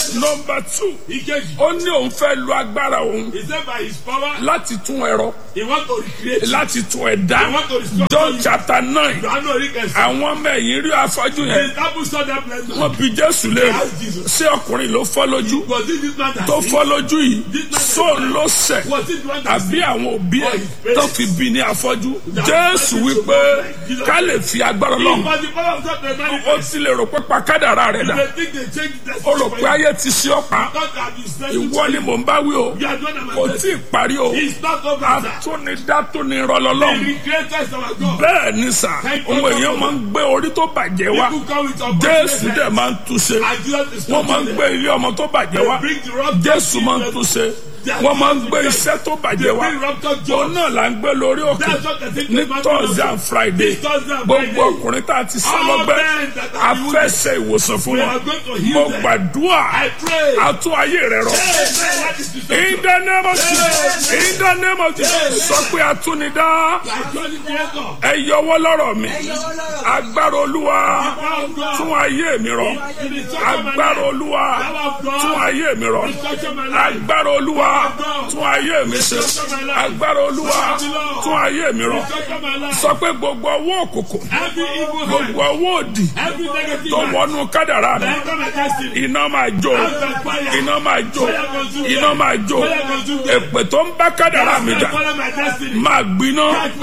nọmba two Ìkejì. ó ní òun fẹ́ lo agbára òun He said by his power, láti tún ẹ̀rọ he want to recreate. láti tún ẹ̀dá He want to restore. John chapter nine Johannu Oríkẹsì. àwọn ọmọ ẹ̀yìn rí afọ́jú The yẹn disciples saw that blind man. wọ́n bi Jésù léèrè ṣé ọkùnrin ló fọ́ lójú Was it this man that tó sinned? fọ́ lójú yìí sóun ló ṣẹ̀ Was it the one that àbí sinned? àwọn òbí ẹ̀ tó fi bí ní afọ́jú Jésù wípé ká lè fi agbára It lọ́hùn was the power of God that ó manifest. ti lè rò pé pàkádàrá rẹ̀ dà They think they changed the ó rò pé ayé ti ṣe ọ̀pá God can be sent ìwọ ni mò ń bá wí o You are the one that kò manifest. tí ì parí o It's not over, sir. atúnidá tó ní The rọlọ́lọ́hùn recreator is our God. bẹ́ẹ̀ ni sà ohun èèyàn máa ń gbé orí tó bàjẹ́ wá People come with Jésù opportunity. dẹ̀ máa ń túnṣe And Jesus is wọ́n máa ń gbé ilé ọmọ tó bàjẹ́ wá They bring the rock Jésù máa ń túnṣe wọ́n máa ń gbé iṣẹ́ tó bàjẹ́ wá bring rock top òun jobs. náà là ń gbé lórí òkè That's what the thing ní is, man. Thursday and Friday This Thursday and gbogbo Friday. ọkùnrin tá a ti sá All lọ́gbẹ́ men that a are fẹ́ ṣe ìwòsàn fún We wọn are going to heal mo them. gbàdúrà I pray. àtún ayé rẹ rọ. Amen. That is the In the name of Jesus. In the name of Jesus. Sọ pé atúnidá Actually, creator. ẹ yọwọ́ lọ́rọ̀ mi. Agbára Olúwa tún ayé mi rọ. Agbára Olúwa tún ayé mi rọ. Agbára Olúwa tún ayé mi ṣe. Agbára Olúwa tún ayé mi rọ. Sọ pé gbogbo ọwọ́ òkùnkùn, Every evil hand, gbogbo ọwọ́ òdì every negative tó hand, wọnú kádàrá mi. enter my destiny. Iná máa jó, iná máa jó, iná máa jó. Èpè tó ń bá kádàrá mi jà Follow my destiny. máa gbiná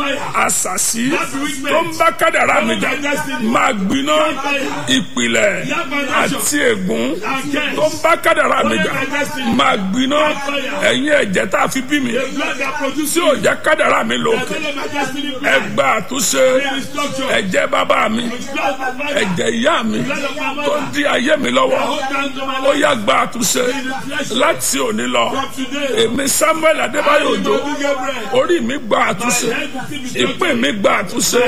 àṣàṣì tó ń bá kádàrá mi jà máa gbiná ìpìlẹ̀ àti ègún tó ń bá kádàrá mi jà máa gbiná ẹ̀yin ẹ̀jẹ̀ tá a fi bí mi The blood that produces tí ò jẹ́ kádàrá mi lò follow my destiny. ẹ gba àtúnṣe Restructure. ẹ̀jẹ̀ bàbá mi Blood of my father. ẹ̀jẹ̀ ìyá mi Blood of my tó mother. di ayé mi lọ́wọ́ Hold down to my ó life. yá gba àtúnṣe láti òní lọ From today. èmi Samuel Adébáyọ̀ Òjó Go Gabriel. orí mi gba àtúnṣe ìpín mi gba àtúnṣe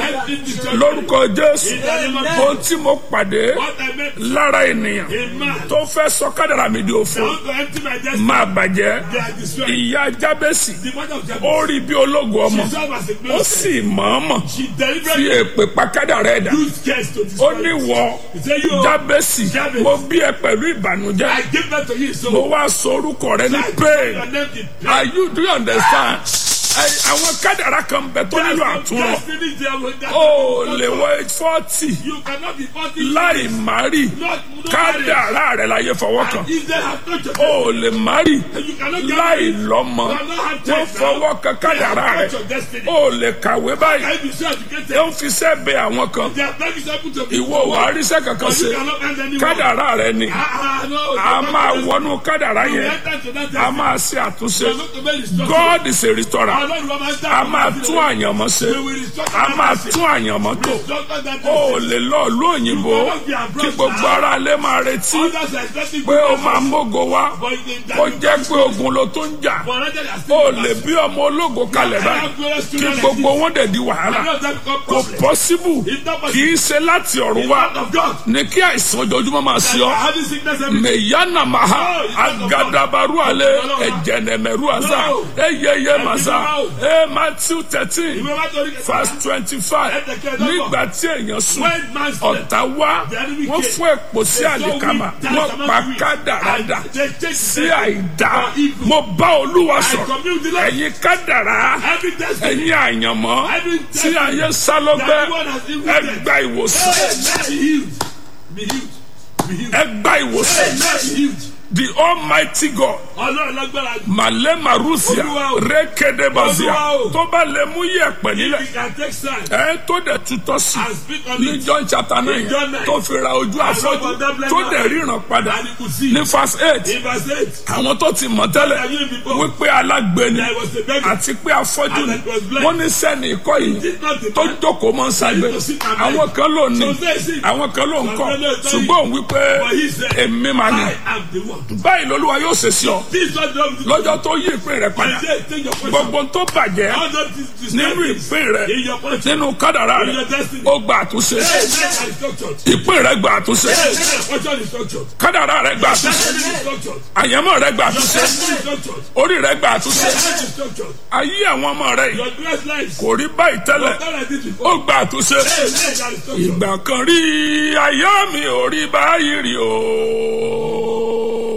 lórúkọ Jésù ohun tí mo pàdé What I meant lára ènìyàn a man. tó fẹ́ sọ kádàrà mi di òfo I want to empty my destiny. máa bàjẹ́ They are destroyed. ìyá Jábẹ́sì The mother of Jabez. ó rí bí ológun ọmọ She served as a ó blessing. sì mọ̀ọ́mọ̀ She fi deliberately èpè pa kádàrà ẹ̀dá used curse to ó destroy ní it. wọ He said, you, Jábẹ́sì Jábẹ́sì. mo bí ẹ pẹ̀lú ìbànújẹ́ I give that to you. So, mo wá sọ orúkọ rẹ ní I pain your name in pain. are you do you understand Ẹ- àwọn kádàrà kan bẹ tó nílò àtúnrọ Destiny there will- that- ó lè wọ fọ́tì You cannot be forty láì márì Not- no kádàrà rẹ láyé fọwọ́ kan If they have touched your ó lè márì You cannot get láì married. lọ́mọ You cannot have wọ́n children. fọwọ́ kan They have kádàrà rẹ touched your destiny. ó lè kàwé báyìí Can you be so educated? ó ń fi sẹ́ẹ̀bẹ̀ àwọn kan They have not been able to be ìwọ wà á ríṣẹ́ kankan But ṣe you cannot earn any money. kádàrà rẹ ni Ah, ah, no, a you máa cannot- wọnú kádàrà You yẹn enter to that a destiny. máa ṣe àtúnṣe You are not to make instruction. God is a restorer Ọlọ́run wa máa ń dá a àwọn máa ọmọ tún sílẹ̀. àyànmọ́ ṣe We will restore a that máa destiny. tún àyànmọ́ tó Restore that ó destiny. lè lọ ìlú òyìnbó kí gbogbo ara lé máa retí Others are expecting pé ó good máa mógo wá But in that- kó jẹ́ pé ogun ló tó ń jà For others are still ó in lè that- bí ọmọ ológo kalẹ̀ I báyìí have glorious kí children like gbogbo this. wọn dẹ̀ di wàhálà I know that become kò problem. pọ́síbù It's not possible. kì í ṣe láti ọ̀run wá Word of God. ní kí àìsàn ojoojúmọ́ máa ṣe You ọ́ are having sickness every day. meyana maha agadabaru ale ejenemeru aza eyeye maza e Matthew thirteen Ìwé wa torí kẹta. verse twenty-five nígbà tí èèyàn sùn When man slept, ọ̀tá wá wọ́n fún èpò sí àlìkámà wọ́n pa kádàrádà sí àìdá mo bá olúwa sọ̀rọ̀ ẹ̀yin kádàrá every destiny. ẹ̀yin àyànmọ́ tí ayé sálọ́gbẹ́ ẹ gba ìwòsàn Hey, be healed. Be healed. Be healed. ẹ gba ìwòsàn Hey, be healed. the almighty God Ọlọ́run lágbára jù. màlẹ́ màrúsìá Olúwa o. rékéde bàzíà Olúwa o. tó bá lè mú yẹ̀pẹ̀ nílẹ̀ If you can take side ẹ tó dẹ̀ tutọ́ sí and speak on ní it. John chapter nine John nine. tó fi ra ojú afọ́jú love of that blind tó man. dẹ̀ ríran padà And he could see. ní verse eight In verse 8, àwọn tó ti mọ̀ tẹ́lẹ̀ That you before. wípé alágbe ni there was a beggar. àti pé afọ́jú ni And it was blind. wọ́n ní sẹ́ni ikọ́ yìí Did not the tó man jókòó mọ́ ságbé to sit and àwọn kan ló ní So say sí. àwọn kan ló ń kọ́ Some fellow tell you. ṣùgbọ́n òun wípé But he said, èmi máa ní I am the one. báyìí lolúwa yóò ṣe sí ọ This is what the Lord will do. lọ́jọ́ tó yí ìpín rẹ̀ padà And say, take your portion. gbogbo tó bàjẹ́ All those dis- nínú distractions ìpín rẹ̀ in your portion. nínú kádàrá In rẹ̀ your destiny. ó gba àtúnṣe Hey, men are structured. ìpín rẹ̀ gba àtúnṣe Hey, men, portion is structured. kádàrá rẹ̀ gba àtúnṣe Destiny is structured. àyẹ̀mọ́ rẹ̀ gba àtúnṣe Destiny is structured. orí rẹ̀ gba àtúnṣe Health is structured. ayé àwọn ọmọ rẹ̀ yìí Your blessed life. kò rí báyìí tẹ́lẹ̀ Not like this ó before. gba àtúnṣe Hey, men are structured. ìgbà kan rí ayé mi ò rí báyìí rí o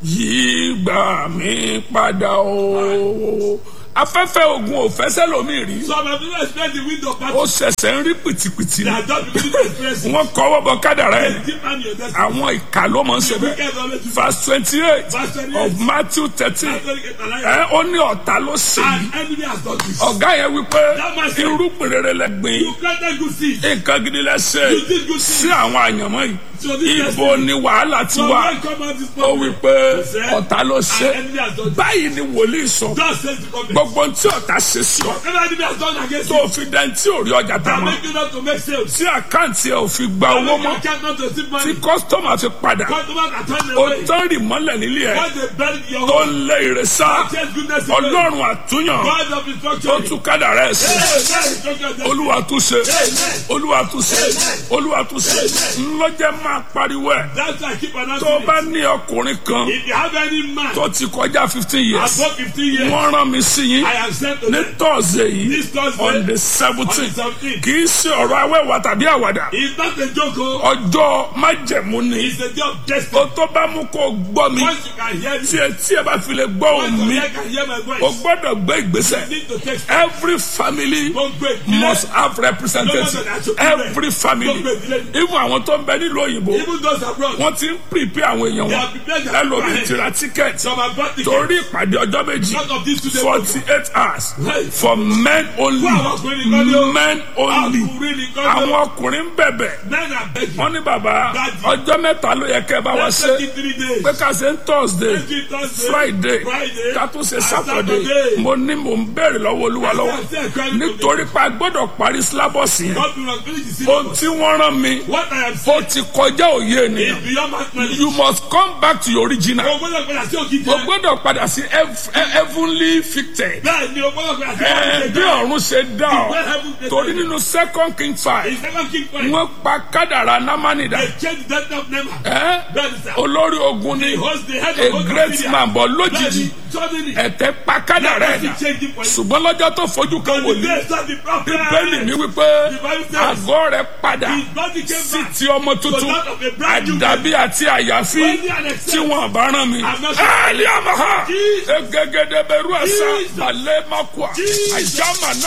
yìí gbà mí padà o afẹ́fẹ́ ogun ò fẹsẹ̀ lómi rí Some have never experienced the wind of ó battle. ṣẹ̀ṣẹ̀ ń rí pìtìpìtì They ni have just beginning to experience it. wọ́n kọ́wọ́ bọ kádàrá ẹ̀ Deep man your destiny. àwọn ìka ló mọ̀ ń ṣe bẹ́ẹ̀ Wicked always do verse twenty eight Verse 28. of Matthew thirteen Catholic and ẹ Alliance. ó ní ọ̀tá ló ṣe yìí And enemy has done this. ọ̀gá yẹn wípé That man said- irúgbìn rere lẹ gbìn You planted good seed. nǹkan gidi lẹ ṣe You did good sí things. àwọn àyànmọ́ yìí So this ibo ni wàhálà ti So wà when come out this ó morning, wípé he said, ọ̀tá ló ṣe and enemy has done this. báyìí ni wòlíì sọ God says the government. gbogbo tí ọ̀tá ṣe sí ọ Whatever enemy has done against tó you, fi dẹ́ntì òrí ọjà tá that mọ́ make you not to make sales. tí àkáǹtì ẹ̀ ò fi gba That owó make you mọ́ can't not to receive tí money. kọ́sítọ́mà fi padà Customers are turning ó away. tán rì mọ́lẹ̀ nílé ẹ̀ Once they bury your tó home, ń lé ìrẹsà chase goodness away. ọlọ́run àtúnyàn God of ó instruction. tún kádàrá ẹ̀ sí Amen. Instruction of olúwa tún ṣe olúwa tún ṣe olúwa tún ṣe ńlọjẹ máa pariwo ẹ̀ That's why I keep tó announcing bá it. ní ọkùnrin kan If you have any man tó ti kọjá fifteen years above 15 years, wọ́n rán mi sí yín I have sent to ní them. tọ́sídẹ̀ẹ́ yìí This Thursday, on the on the seventeen 17th. kì í ṣe ọ̀rọ̀ awẹ́wà tàbí àwàdà It's not a joke. oh. ọjọ́ májẹ̀mú ni It's a day of ó destiny. tó bá mú kó gbọ́ mi Once you can hear me, tí etí ẹ bá fi lè gbọ́ once ohùn your mi ear can hear my o voice, gbọ́dọ̀ gbé ìgbésẹ̀ you need to take steps. every family Don't go ìdílé. must have representative every family even àwọn tó ń bẹ nílùú òyìnbó Even those abroad, wọ́n ti ń prepare àwọn èèyàn they wọn have prepared their ẹlòmíì people ti ra ticket Some have bought tickets. torí ìpàdé ọjọ́ méjì Because of this today. forty eight hours Hey. for men only Fún àwọn ọkùnrin nìkan ni ó. men only Ọkùnrin nìkan ni ó. àwọn ọkùnrin ń bẹ̀bẹ̀ Men are begging. wọ́n ní bàbá Daddy. ọjọ́ mẹ́ta ló yẹ kẹ́ ẹ bá wa Let's ṣe take it three days. pé ká ṣe ń thursday Let's do it Thursday, friday Friday, ká tún ṣe and saturday Saturday. mo ní mò ń bẹ̀rẹ̀ lọ́wọ́ olúwa lọ́wọ́ Let's say, cry to nítorí pé a gbọ́dọ̀ parí syllabus yẹn God will not finish the ohun syllabus. tí wọ́n rán mi What I am ó saying ti kọjá òye ènìyàn is beyond my knowledge. you must come back to your original O gbọ́dọ̀ padà sí òkìtì o rẹ̀. gbọ́dọ̀ padà sí hev- he- heavenly ficted Bẹ́ẹ̀ ni o gbọ́dọ̀ padà sí Ẹ, òkìtì bí rẹ̀. ọ̀run ṣe dá ọ Where heaven is torí nínú second king five It's never king point. wọ́n pa kádàrá námánìdá They change the death of Nema. ẹ́ Bẹ́ẹ̀ ni sir. olórí ogun ni He hosts the head a of both great Syria. man bọ̀ Bẹ́ẹ̀ lójijì ni suddenly. ẹ̀tẹ̀ pa kádàrá Let ẹ̀dá us change it for you. ṣùgbọ́n lọ́jọ́ tó fojú kan The wòlíì days of the prophet. bẹ́ẹ̀ni mi wípé The Bible says àgọ́ rẹ̀ padà his body came sí back. ti ọmọ tuntun So that of a brand new àdàbí àti àyàfi Worthy and accepted. tí wọn bá rán mi. I'm not- ẹ̀ẹ́lì àmàhà Jesus. egegede bẹ̀rù ẹ̀sà Jesus. balẹ̀ makua Jesus. àjàmà náà.